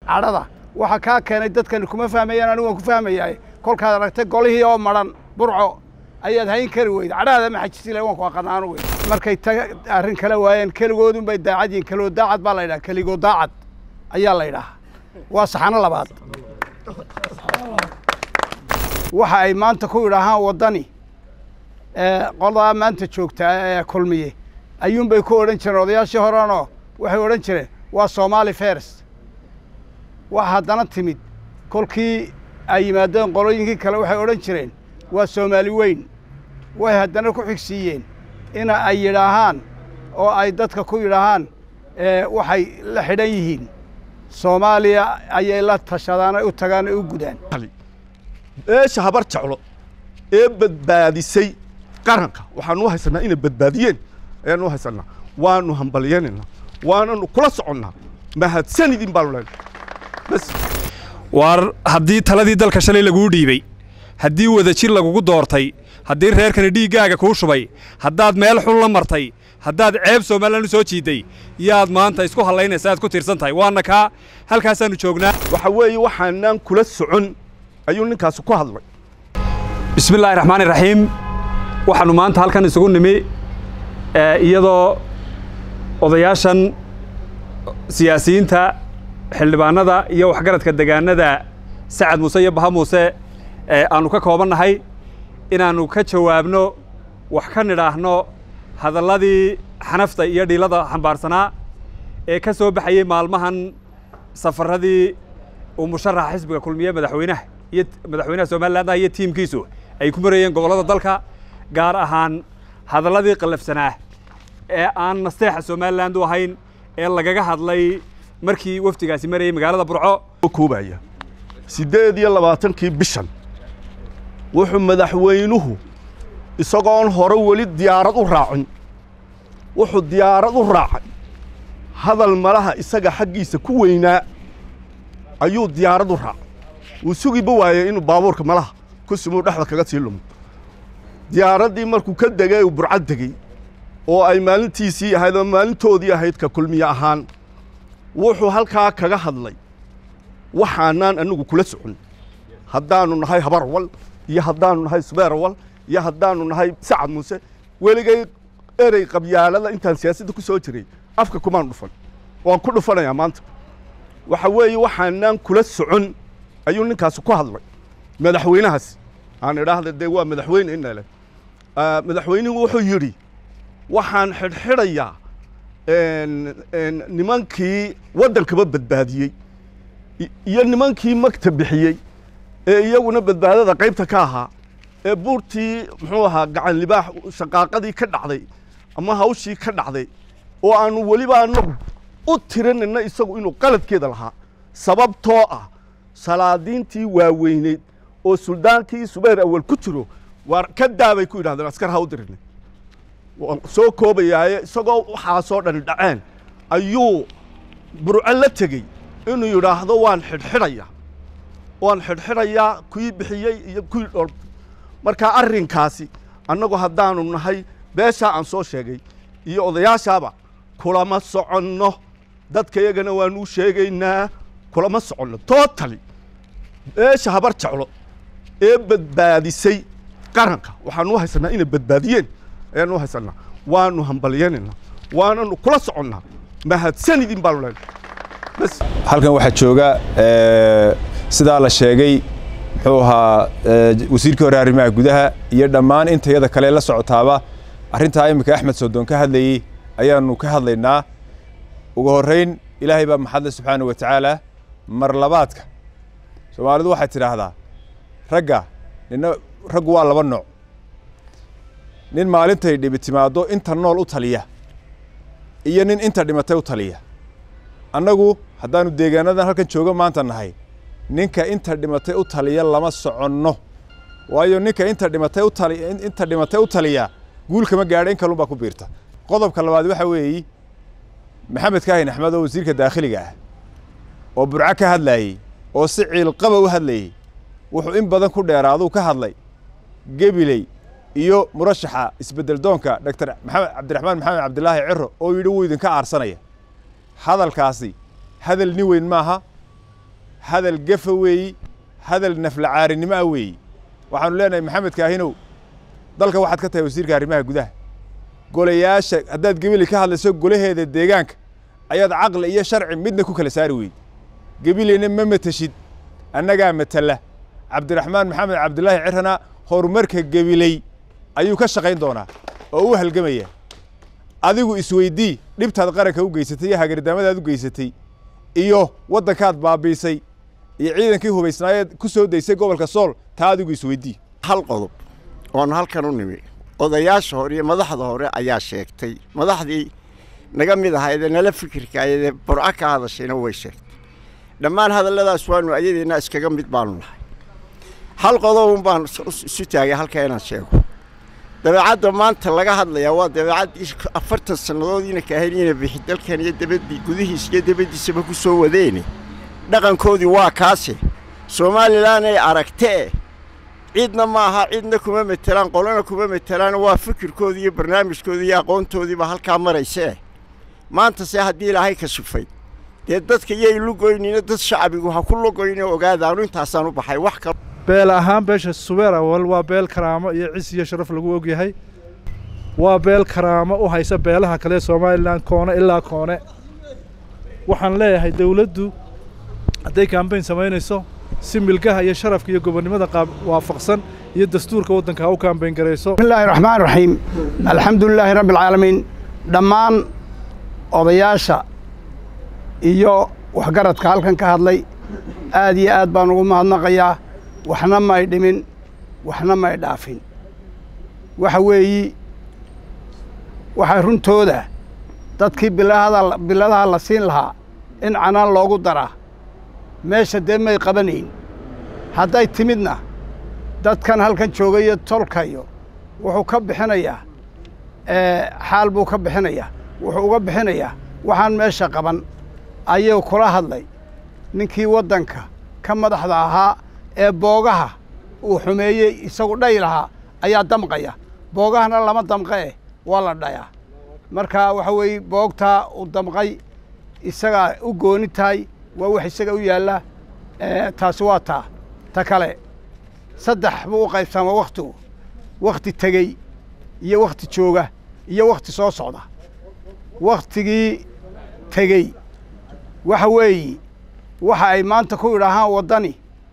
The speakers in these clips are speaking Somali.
cadhada waxa kaa keenay dadkani kuma fahmayaan anigu waan ku fahmayaa kolkaad aragtay golihii oo madhan burco ayaad hayn kari weyda cadhahada ma xajisila waan ku aqanaanu wey markay taga arrin kala waayeen keligoodun bay daacad yihin keligoo daacad baa la yidhaha keligoo daacad ayaa la yidhaha waa saxano labaad waxa ay maanta ku yidhaahaan waddani qoladaa maanta joogtaa ee kulmiye ayuunbay ku odhan jireen odayaashii horenoo waxay odhan jireen waa somaali fers waxa haddana timid kolkii ay yimaadeen qolooyinkii kale waxay odhan jireen waa soomaali weyn way haddana ku xigsiiyeen ina ay yidhaahaan oo ay dadka ku yidhaahaan waxay la xidhan yihiin soomaaliya ayay la tashadaan ay u tagaan ay u gudaan eesha habar jeclo ee badbaadisay qaranka waxaanu u haysanaa inay badbaadiyeen ayaanu u haysanaa waanu hambalyanayna waananu kula soconnaa mahadsanidin baanu leenahay bas waar haddii taladii dalka shalay laguu dhiibey haddii wadajir lagugu doortay haddii reerkani dhiiggaaga kuu shubay haddaad meel xun la martay haddaad ceeb somalilan u soo jiidday yaad maanta isku hallaynaysa aad ku tiirsan tahay waana kaa halkaasaannu joognaa waxa weeye waxaanaan kula socon ayuu ninkaasi ku hadlay bismi illaahi raxmaani raxiim waxaannu maanta halkan isugu nimi iyadoo odayaashan siyaasiyiinta xildhibaanada iyo waxgaradka degaanada sacad muuse iyo baha muuse aannu ka koobannahay inaannu ka jawaabno wax ka nidhaahno hadalladii xanafta iyo dhiilada xambaarsanaa ee ka soo baxayey maalmahan safaradii uu musharaxa xisbiga kulmiye madaxweynaha iyo madaxweynaha somalilandah iyo tiimkiisu ay ku marayeen gobollada dalka gaar ahaan hadalladii qallafsanaa ee aan nasteexa somaliland u ahayn ee lagaga hadlay markii wafdigaasi marayay magaalada burco koobaya siddeed iyo labaatankii bishan wuxuu madaxweynuhu isagoon hore weli diyaarad u raacin wuxuu diyaarad u raacay hadal malaha isaga xaggiisa ku weynaa ayuu diyaarad u raacay wuu sugiba waayey inuu baabuurka malaha ku simuu dhexda kaga sii lumo diyaaraddii markuu ka degay uu burcad degey oo ay maalintiisii ahayd oo maalintoodii ahayd ka kulmiye ahaan wuxuu halkaa kaga hadlay waxaanaan anigu kula socon haddaannu nahay habar wal iyo haddaannu nahay subeer wal iyo haddaannu nahay sacad muuse weligay erey qabyaalada intaan siyaasadda ku soo jiray afka kumaan dhufan waan ku dhufanayaa maanta waxa weeye waxaanaan kula socon ayuu ninkaasi ku hadlay madaxweynahaasi aan idhaahda dee waa madaxweyne inale madaxweynuhu wuxuu yidhi waxaan xidhxidhayaa nimankii waddankaba badbaadiyey iyo nimankii magta bixiyey ee iyaguna badbaadada qaybta ka ahaa ee buurtii muxuu ahaa gacan libaax shaqaaqadii ka dhacday ama hawshii ka dhacday oo aanu weliba anagu u tirinayna isagu inuu qaladkeeda lahaa sababtoo ah salaadiintii waaweyneyd oo suldaankii subayr awal ku jiro waar ka daabay ku yidhahdeen askar ha u dirinay waan soo koobayaaye isagoo waxaasoo dhani dhaceen ayuu burco la tegey inuu yidhaahdo waan xidhxidhayaa waan xidhxidhayaa kuwii bixiyey iyo kuwii dhol markaa arrinkaasi annagu haddaanu nahay beeshaa aan soo sheegay iyo odayaashaaba kulama soconno dadka iyagana waanuu sheegaynaa kulama soconno tootali beesha habar jeclo ee badbaadisay qaranka waxaanu u haysanaa inay badbaadiyeen ayaanu u haysanaa waanu hambalyanayna waananu kula soconnaa mahadsanidin baanu leenahay bas halkan waxaa jooga sidaa la sheegay muxuu ahaa wasiirkii hore arrimaha gudaha iyo dhammaan intayada kale la socotaaba arrintaa iminka axmed soodon ka hadlayey ayaanu ka hadlaynaa ugu horrayn ilaahay baa maxadle subxaana wa tacaala mar labaadka soomaalidu waxay tidhaahdaa ragga nina raggu waa laba nooc nin maalintay dhibi timaaddo inta nool u taliya iyo nin inta dhimatay u taliya annagu haddaannu deegaanadan halkan joogo maanta nahay ninka inta dhimatay u taliya lama soconno waayo ninka inta dhimatay u tali inta dhimatay u taliya guul kama gaadha in kalun baa ku biirta qodobka labaad waxa weeyi maxamed kaahin axmed oo wasiirka daakhiliga ah oo burco ka hadlaayey oo si ciilqaba u hadlayey wuxuu in badan ku dheeraaduu ka hadlay gebiley iyo murashaxa isbeddel doonka doctor maxamed cabdiraxmaan maxamed cabdilaahi ciro oo yidhi wuu idinka aarsanaya hadalkaasi hadal nin weyn maaha hadal gefa weeyi hadal naflacaarinimo ah weeyi waxaanu leenahay maxamed kaahinow dalka waxaad ka tahay wasiirka arrimaha gudaha golayaasha haddaad gebili ka hadlayso golaheeda deegaanka ayaad caqli iyo sharci midna ku kala saari weyd gebileyna ma mateshid annagaa matala cabdiraxmaan maxamed cabdilaahi cirana horumarka gebiley ayuu ka shaqayn doonaa oo u halgamaya adigu isweydii dhibtaad qaranka u geysatay iyo hagardaamadaad u geysatay iyo waddankaad baabiisay iyo ciidankii hubaysnaayeed ku soo daysay gobolka sool taa adigu isweydii hal qodob oonu halkan u nimi odayaasha hore iyo madaxda hore ayaa sheegtay madaxdii naga mid ahaydee nala fikirka ayadee burco ka hadashayna way sheegtay dhammaan hadalladaas waanu ayadeenna iskaga mid baanu nahay hal qodobun baan isu taagay halka inaan sheego dabeecadda maanta laga hadlayaa waa dabeecaddii afartan sannadoodiina kaaheliina bixi dalkan iyo dabadii gudihiis iyo dabaddiisaba ku soo wadeene dhaqankoodii waa kaase somalilan ay aragtee cidna ma aha cidna kuma metelaan qolana kuma metelaan waa fikirkoodii iyo barnaamijkoodii iyo aqoontoodiiba halkaa maraysee maanta se haddii ilaahay ka sufay dee dadka yay lugoynina dad shacbigu ha ku lugoyne ogaadaanu intaasaan u baxay wax kale beel ahaan beesha subeer awal waa beel karaamo iyo cis iyo sharaf lagu ogyahay waa beel karaamo u haysa beelaha kale somalilan koone ilaa koone waxaan leeyahay dawladdu hadday kambayn samaynayso si milgaha iyo sharafka iyo gobonnimada qaab waafaqsan iyo dastuurka waddanka ha u kambayn garayso بسم الله الرحمن الرحيم الحمد لله رب العالمين dhammaan odayaasha iyo waxgaradka halkan ka hadlay aad iyo aad baan ugu mahadnaqayaa waxna may dhimin waxna may dhaafin waxa weeyi waxaa runtooda dadkii bilahada biladaha la siin lahaa in canaan loogu daraa meesha dee may qabanayn hadday timidna dadkan halkan jooga iyo tolkayo wuxuu ka bixinayaa xaal buu ka bixinayaa wuxuu uga bixinayaa waxaan meesha qaban ayuu kula hadlay ninkii waddanka ka madaxda ahaa ee boogaha uu xumeeyey isagu dhay lahaa ayaa damqaya boogahana lama damqee waa la dhayaa marka waxa weeye boogtaa uu damqay isagaa u gooni tahay waa wax isaga u yaalla taasi waa taa ta kale saddex buu u qaybsamaa wakhtigu wakhti tegey iyo wakhti jooga iyo wakhti soo socda wakhtigii tegey waxa weeye waxa ay maanta ku idhaahaan waddani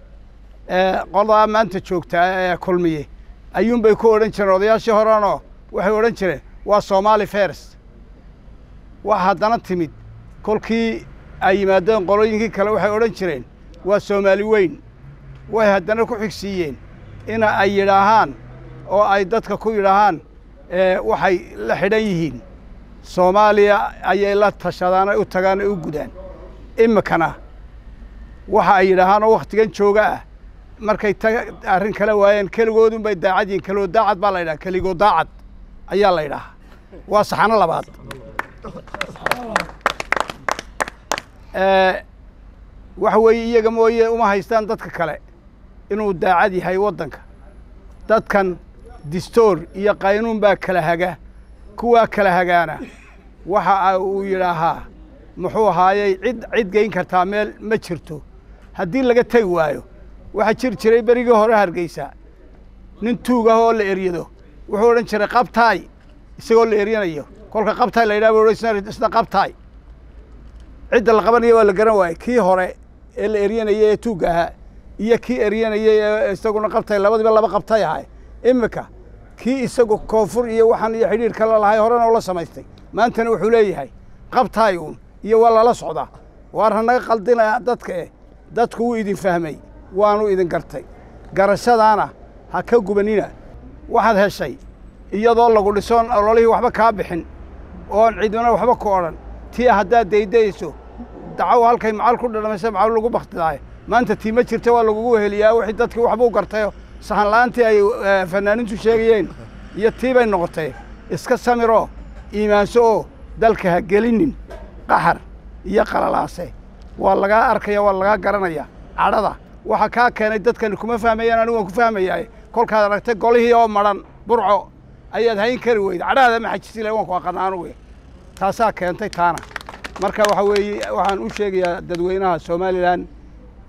qoladaa maanta joogtaa ee kulmiye ayuunbay ku odhan jireen odayaashii horenoo waxay odhan jireen waa soomaali fers waa haddana timid kolkii ay yimaadeen qolooyinkii kale waxay odhan jireen waa soomaali weyn way haddana ku xigsiiyeen ina ay yidhaahaan oo ay dadka ku yidhaahaan waxay la xidhan yihiin soomaaliya ayay la tashadaan ay u tagaan ay u gudaan iminkana waxa ay yidhaahaan oo wakhtigan jooga ah markay ta arrin kala waayeen keligoodun bay daacad yihiin keligoo daacad baa la yidhaha keligoo daacad ayaa la yidhahaa waa saxano labaad waxa weeye iyaga mooye uma haystaan dadka kale inuu daacad yahay waddanka dadkan distoor iyo qaynuun baa kala haga kuwaa kala hagaana waxa uu yidhaahaa muxuu ahaayey cid cid geyn kartaa meel ma jirto haddii laga tegi waayo waxaa jiri jiray berigii hore hargeysa nin tuug ah oo la eryado wuxuu odhan jiray qabtaay isagoo la eryanayo kolka qabtaay la yidhaha bu isna qabtaay cidda la qabanaya waa la garan waayey kii hore ee la eryanayay ee tuugga ahaa iyo kii eryanayay ee isaguna qabtay labadiiba laba qabtay ahay iminka kii isagu koonfur iyo waxaan iyo xidhiir kala lahay horena ula samaystay maantana wuxuu leeyahay qabtaay uun iyo waa lala socdaa waar hanaga qaldinaya dadka eh dadku wuu idin fahmay waanu idin gartay garashadaana ha ka gubanina waxaad heshay iyadoo lagu dhisoon ololihii waxba kaa bixin oon cidina waxba ku odhan tii haddaad daydayso dacaw halkay macal ku dhadhamaysa macal lagu baktidaayo maanta tii ma jirta waa lagugu weheliyaa wixii dadkii waxbuu gartayo sahan la'aantii ay fanaaniintu sheegayeen iyo tii bay noqotay iska samiroo iimaanso oo dalka ha gelinin qaxar iyo qalalaase waa lagaa arkaya waa lagaa garanaya cadhada waxa kaa keenay dadkani kuma fahmayaan anigu waan ku fahmayaa kolkaad aragtay golihii oo madhan burco ayaad hayn kari weyda cadhahada ma xajisi lahay waan ku aqana anugu taasaa keentay taana marka waxa weeye waxaan u sheegayaa dadweynaha somalilan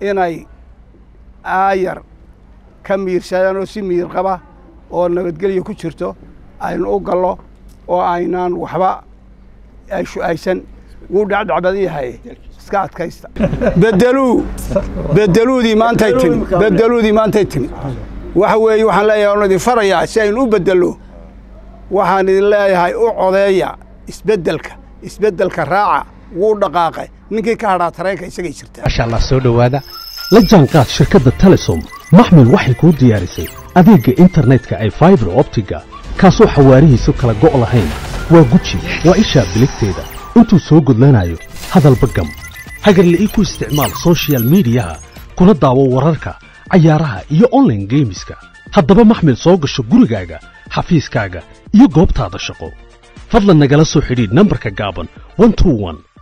inay aayar ka miirsadaan oo si miir qaba oo nabadgelya ku jirto aynu u gallo oo aynaan waxba ay shu-aysan wuu dhacdhac badan yahay iska adkaysta bedeluu bedeluudii maantay timi bedeluudii maantay timi waxa weeye waxaan leeyahay oon idin farayaa si aynu u bedello waxaan idin leeyahay u codeeya isbeddelka isbeddelka raaca wuu dhaqaaqay ninkii ka hadhaa tareenka isagay jirtaa maasha allah soo dhowaada la jaanqaad shirkadda telesom maxmil waxay kuu diyaarisay adeegga internetka ay faibar optiga kaasoo xawaarihiisu kala go' lahayn waa guji waa ishaa biligteeda intuu soo gudlanayo hadalba gam hagarle ii ku isticmaal soshiyal miidiyaha kuna daawo wararka cayaaraha iyo onlaine geemiska haddaba maxmil soo gasho gurigaaga xafiiskaaga iyo goobtaada shaqo fadlan nagala soo xidhiidh nambarka gaaban